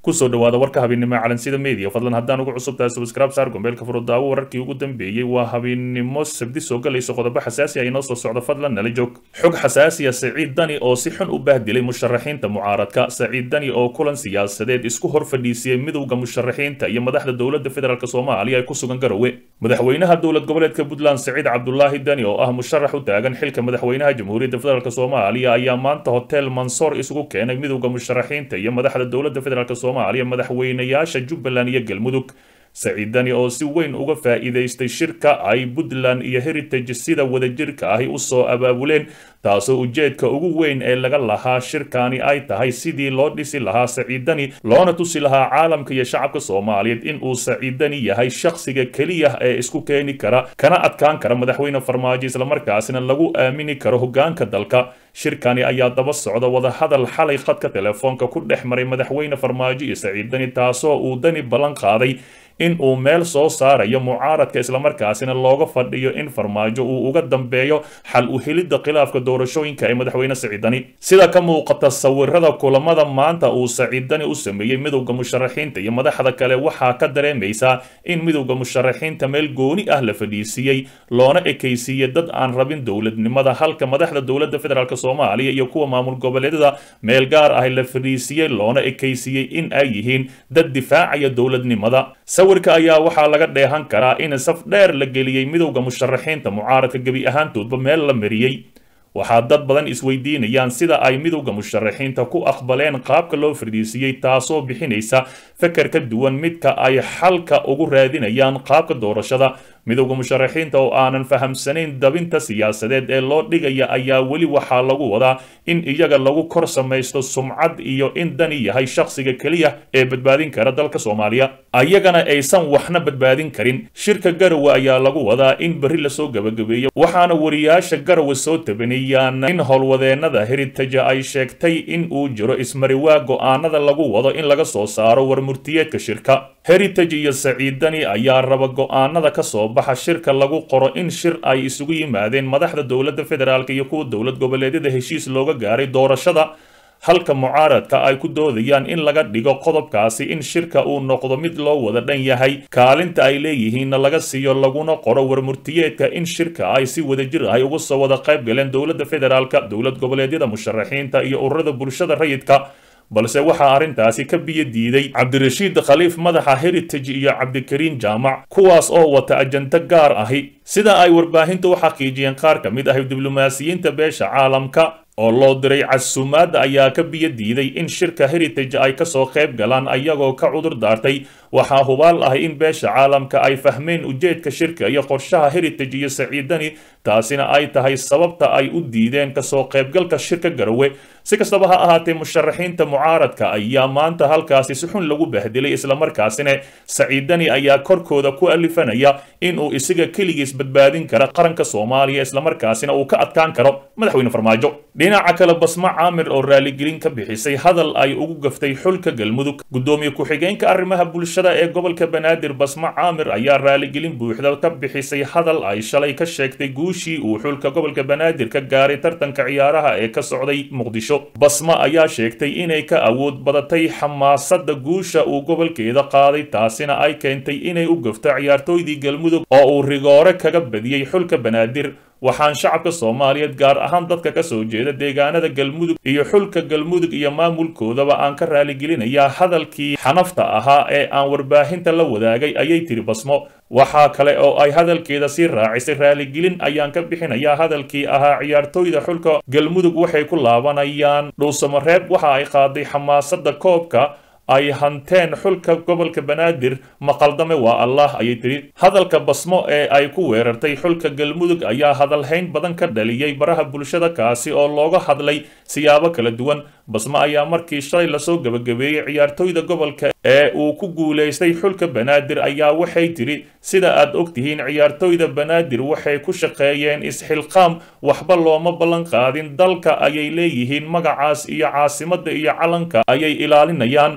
kusoo dhawaada warka habeennimo calansida media fadlan haddaan ugu cusub tahay subscribe saar gombeelka furudaawo wararkii ugu dambeeyey waa habeennimo sabdi soo galayso qodobo xasaasi ah inoo soo socdo fadlan nala joog xog xasaasiya saciid dani oo si xun u bahdilay musharaxiinta mucaaradka saciid dani oo kulan siyaasadeed isku hor fadhiisiyey midowda musharaxiinta iyo madaxda dowladda federaalk soomaaliya ee ku sugan garowe madaxweynaha dowlad goboleedka puntland saciid cabdulaahi dani oo ah musharax u taagan xilka madaxweynaha jamhuuriyadda federaalk soomaaliya ayaa maanta hotel mansoor isugu keenay midowda musharaxiinta iyo madaxda dowladda federaalk soomaaliya madaxweynayaasha jubbaland iyo galmudug saciid dani oo si weyn uga faa'iidaystay shirka ay puntland iyo heritage sida wadajirka ahi usoo abaabuleen taasoo ujeedka ugu weyn ee laga lahaa shirkani ay tahay sidii loo dhisi lahaa saciid dani loona tusi lahaa caalamka iyo shacabka soomaaliyeed in uu saciid dani yahay shakhsiga keliya ee isku keeni kara kana adkaan kara madaxweyne farmaajo islamarkaasina lagu aamini karo hogaanka dalka shirkani ayaa daba socda wadahadal xalay khadka telefoonka ku dhex maray madaxweyne farmaajo iyo saciid dani taasoo uu dani ballan qaaday in uu meel soo saarayo mucaaradka islamarkaasina looga fadhiyo in farmaajo uu uga dambeeyo xal u helidda khilaafka doorashooyinka ee madaxweyne saciidani sida ka muuqata sawirada kulamada maanta uu saciidani u sameeyey midowda musharaxiinta iyo madaxda kale waxaa ka dareemaysaa in midowda musharaxiinta meel gooni ah la fadhiisiiyey loona ekaysiiyey dad aan rabin dowladnimada halka madaxda dowladda federaalk soomaaliya iyo kuwa maamul goboleedyada meel gaar ah la fadhiisiiyey loona ekaysiiyey in ay yihiin dad difaacaya dowladnimada sawirka ayaa waxaa laga dheehan karaa in saf dheer la geliyey midowda musharaxiinta mucaaradka gebi ahaantoodba meel la mariyey waxaa dad badan isweydiinayaan sida ay midowda musharaxiinta ku aqbaleen qaabka loo fardhiisiyey taasoo bixinaysa feker ka duwan midka ay xalka ugu raadinayaan qaabka doorashada midowda musharaxiinta oo aanan fahamsanayn dabinta siyaasadeed ee loo dhigaya ayaa weli waxaa lagu wadaa in iyaga lagu kor samaysto sumcad iyo in dani yahay shakhsiga keliya ee badbaadin kara dalka soomaaliya ayagana aysan waxna badbaadin karin shirka garowe ayaa lagu wadaa in berri lasoo gabagabeeyo waxaana wariyaasha garowe soo tabaniyaan in howlwadeenada heritage ay sheegtay in uu jiro ismariwaa go'aanada lagu wado in laga soo saaro warmurtiyeedka shirka heritage iyo saciidani ayaa raba go'aanada ka soo baxa shirka lagu qoro in shir ay isugu yimaadeen madaxda dowladda federaalk iyo kuwa dowlad goboleedyada heshiis looga gaaray doorashada halka mucaaradka ay ku doodayaan in laga dhigo qodobkaasi in shirka uu noqdo mid loo wada dhan yahay kaalinta ay leeyihiinna laga siiyo laguna qoro warmurtiyeedka in shirka ay si wadajir ahy uga soo wada qayb galeen dowladda federaalk dowlad goboleedyada musharaxiinta iyo ururada bulshada rayidka balse waxaa arrintaasi ka biyo diiday cabdirashiid khaliif madaxa heritage iyo cabdikariin jaamac kuwaas oo wata ajento gaar ahi sida ay warbaahinta u xaqiijiyeen qaar ka mid ah diblomaasiyiinta beesha caalamka oo loo diray casuumaadda ayaa ka biyo diiday in shirka heritage ay kasoo qayb galaan ayagoo ka cudur daartay waxaa hubaal ahay in beesha caalamka ay fahmeen ujeedka shirka iyo qorshaha heritage iyo saciidani taasina ay tahay sababta ay u diideen kasoo qaybgalka shirka garowe si kastaba ha ahaatee musharaxiinta mucaaradka ayaa maanta halkaasi si xun lagu bahdilay islamarkaasina saciidani ayaa korkooda ku alifanaya inuu isaga keligiis badbaadin kara qaranka soomaaliya islamarkaasina uu ka adkaan karo madaxweyne farmaajo dhinaca kale basmo caamir oo raaligelin ka bixisay hadal ay ugu gaftay xulka galmudug guddoomiye ku-xigeenka arrimaha bulshada ee gobolka banaadir basmo caamir ayaa raaligelin buuxda ka bixisay hadal ay shalay ka sheegtay guushii uu xulka gobolka banaadir ka gaaray tartanka ciyaaraha ee ka socday muqdisho basmo ayaa sheegtay inay ka awood badatay xamaasadda guusha uu gobolkeeda qaaday taasina ay keentay inay u gafto ciyaartooydii galmudug oo uu rigoore kaga badiyey xulka banaadir waxaan shacabka soomaaliyeed gaar ahaan dadka ka soo jeeda deegaanada galmudug iyo xulka galmudug iyo maamulkoodaba aan ka raaligelinayaa hadalkii xanafta ahaa ee aan warbaahinta la wadaagay ayay tiri basmo waxaa kale oo ay hadalkeeda sii raacisay raaligelin ayaan ka bixinayaa hadalkii ahaa ciyaartooyda xulka galmudug waxay ku laabanayaan dhuusamareeb waxa ay qaaday xamaasadda koobka ay hanteen xulka gobolka banaadir maqaldame waa allah ayay tidhi hadalka basmo ee ay ku weerartay xulka galmudug ayaa hadalhayn badan ka dhaliyey baraha bulshada kaasi oo looga hadlay siyaabo kala duwan basmo ayaa markii shalay lasoo gebagabeeyey ciyaartooyda gobolka ee uu ku guulaystay xulka banaadir ayaa waxay tidhi sida aad ogtihiin ciyaartooyda banaadir waxay ku shaqeeyeen isxilqaam waxba looma ballan qaadin dalka ayay leeyihiin magacaas iyo caasimadda iyo calanka ayay ilaalinayaan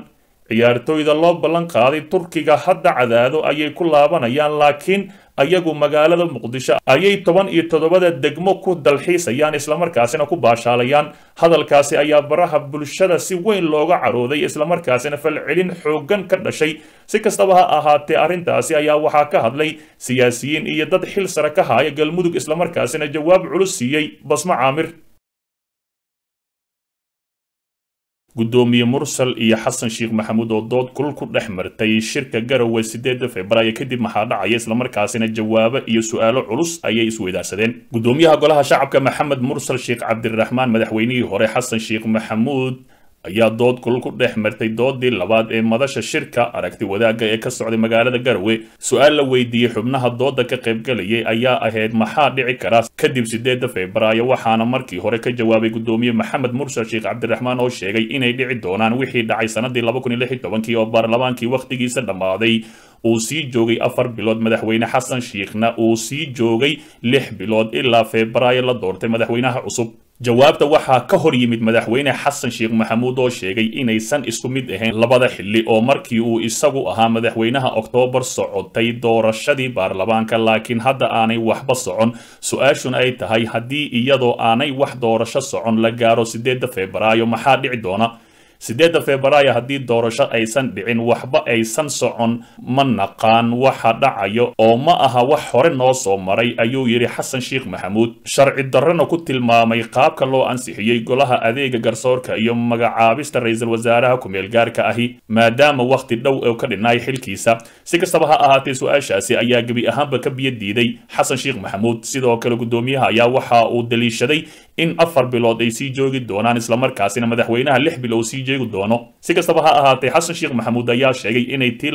ciyaartooyda loo ballan qaaday turkiga hadda cadaado ayay ku laabanayaan laakiin ayagu magaalada muqdisho ayay toban iyo toddobada degmo ku dalxiisayaan islamarkaasina ku baashaalayaan hadalkaasi ayaa baraha bulshada si weyn looga carooday islamarkaasina falcelin xooggan ka dhashay si kastaba ha ahaatee arrintaasi ayaa waxaa ka hadlay siyaasiyiin iyo dad xil sare ka haya galmudug islamarkaasina jawaab culus siiyey basmo caamir gudoomiye mursal iyo xasan sheekh maxamuud oo dood kulul ku dhex martay shirka garowe sideeda februaayo kadib maxaa dhacaya islamarkaasina jawaabo iyo su-aalo culus ayay isweydaarsadeen gudoomiyaha golaha shacabka maxamed mursal sheekh cabdiraxmaan madaxweynihii hore xasan sheekh maxamuud ayaa dood kulul ku dhex martay doodii labaad ee madasha shirka aragti wadaagga ee ka socday magaalada garowe su-aal la weydiiyey xubnaha dooda ka qaybgalayay ayaa ahayd maxaa dhici kara kadib sideeda febraayo waxaana markii hore ka jawaabay gudoomiye maxamed mursal sheekh cabdiraxmaan oo sheegay inay dhici doonaan wixii dhacay sanadii kii oo baarlamaankii wakhtigiisa dhammaaday uu sii joogay afar bilood madaxweyne xasan sheekhna uu sii joogay lix bilood ilaa febraayo la doortay madaxweynaha cusub jawaabta waxaa ka hor yimid madaxweyne xasan sheekh maxamuud oo sheegay inaysan isku mid ahayn labada xilli oo markii uu isagu ahaa madaxweynaha oktoobar socotay doorashadii baarlamaanka laakiin hadda aanay waxba socon su-aashuna ay tahay haddii iyadoo aanay wax doorasho socon la gaaro sideeda febraayo maxaa dhici doona sideedda febraayo haddii doorasho aysan dhicin waxba aysan socon ma naqaan waxa dhacayo oo ma aha wax hore noo soo maray ayuu yidhi xasan sheekh maxamuud sharci darrena ku tilmaamay qaabka loo ansixiyey golaha adeega garsoorka iyo magacaabista ra-iisul wasaaraha ku-meel gaarka ahi maadaama wakhti dhow oo ka dhinay xilkiisa si kastaba ha ahaatee su-aashaasi ayaa gebi ahaanba ka biyo diiday xasan sheekh maxamuud sidoo kale gudoomiyaha ayaa waxa uu daliishaday in afar bilood ay sii joogi doonaan islamarkaasina madaxweynaha lix bilow sii jeegi doono si kastaba ha ahaatee xasan sheekh maxamuud ayaa sheegay inay tii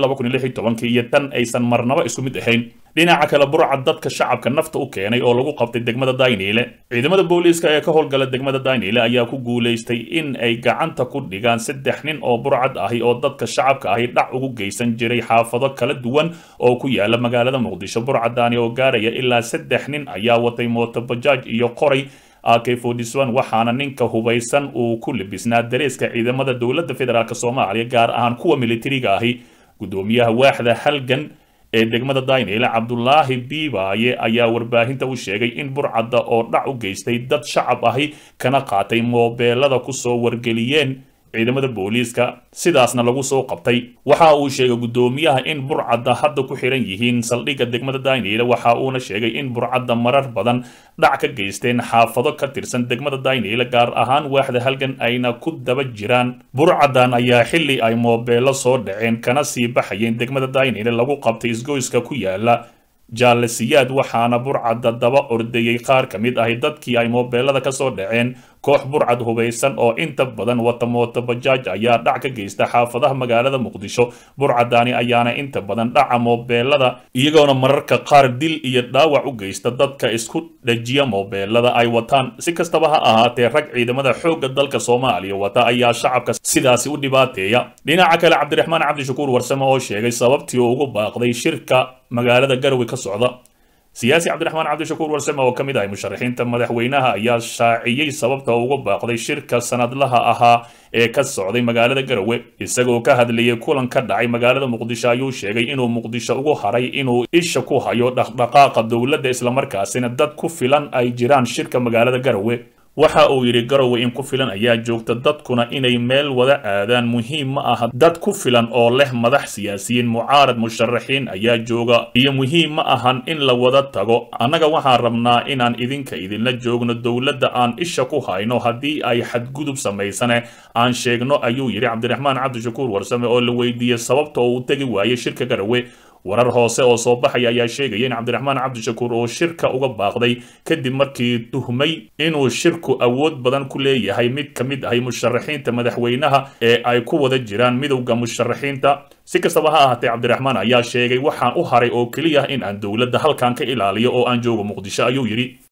iyo tan aysan marnaba isku mid ahayn dhinaca kale burcad dadka shacabka nafta u keenay oo lagu qabtay degmada dayniile ciidamada booliiska ee ka howlgala degmada dayniile ayaa ku guulaystay in ay gacanta ku dhigaan saddex nin oo burcad ahi oo dadka shacabka ahi dhac ugu geysan jiray xaafado kala duwan oo ku yaala magaalada muqdisho burcadaani oo gaaraya ilaa saddex nin ayaa watay mootobajaaj iyo qoray ak waxaana ninka hubaysan uu ku libisnaa dareeska ciidamada dowladda federaalk soomaaliya gaar ahaan kuwa militariga ahi gudoomiyaha waaxda halgan ee degmada daynile cabdulaahi biibaaye ayaa warbaahinta u sheegay in burcadda oo dhac u geystay dad shacab ahi kana qaatay moobeelada kusoo wargeliyeen ciidamada booliiska sidaasna lagu soo qabtay waxa uu sheegay gudoomiyaha in burcadda hadda ku xiran yihiin saldhigga degmada daynile waxa uuna sheegay in burcadda marar badan dhac ka geysteen xaafado ka tirsan degmada daynile gaar ahaan waaxda halgan ayna ku daba jiraan burcaddan ayaa xilli ay moobeelo soo dhaceen kana sii baxayeen degmada daynile lagu qabtay isgoyska ku yaala jaalasiyaad waxaana burcadda daba ordayey qaar ka mid ahi dadkii ay moobeelada ka soo dhaceen koox burcad hubaysan oo inta badan wata mooto bajaaj ayaa dhac ka geysta xaafadaha magaalada muqdisho burcadaani ayaana inta badan dhaca moobeelada iyagoona mararka qaar dil iyo dhaawac u geysta dadka isku dhajiya moobeelada ay wataan si kastaba ha ahaatee rag ciidamada xoogga dalka soomaaliya wata ayaa shacabka sidaasi u dhibaateeya dhinaca kale cabdiraxmaan cabdishakuur warsame oo sheegay sababtii uu ugu baaqday shirka magaalada garowe ka socda siyaasi cabdiraxmaan cabdishakuur warsame oo ka mid ahay musharaxiinta madaxweynaha ayaa shaaciyey sababta uga baaqday shirka sanadlaha ahaa ee ka socday magaalada garowe isagoo ka hadlayay kulan ka dhacay magaalada muqdisho ayuu sheegay inuu muqdisho ugu haray inuu isha ku hayo dhaqdhaqaaqa dowladda islamarkaasina dad ku filan ay jiraan shirka magaalada garowe waxa uu yidhi garowe in ku filan ayaa joogta dadkuna inay meel wada aadaan muhiim ma aha dad ku filan oo leh madax siyaasiyiin mucaarad musharaxiin ayaa jooga iyo muhiim ma ahan in la wada tago annaga waxaan rabnaa inaan idinka idinla joogno dowladda aan isha ku hayno haddii ay xadgudub samaysane aan sheegno ayuu yidhi cabdiraxmaan cabdishakuur warsame oo la weydiiyey sababta oo uu tegi waayey shirka garowe warar hoose oo soo baxaya ayaa sheegaya in cabdiraxmaan cabdishakuur oo shirka uga baaqday kadib markii tuhmay inuu shirku awood badan ku leeyahay mid ka mid ahay musharaxiinta madaxweynaha ee ay ku wada jiraan midowda musharaxiinta si kastaba ha ahaatee cabdiraxmaan ayaa sheegay waxaan u haray oo keliya in aan dowladda halkan ka ilaaliyo oo aan joogo muqdisho ayuu yidhi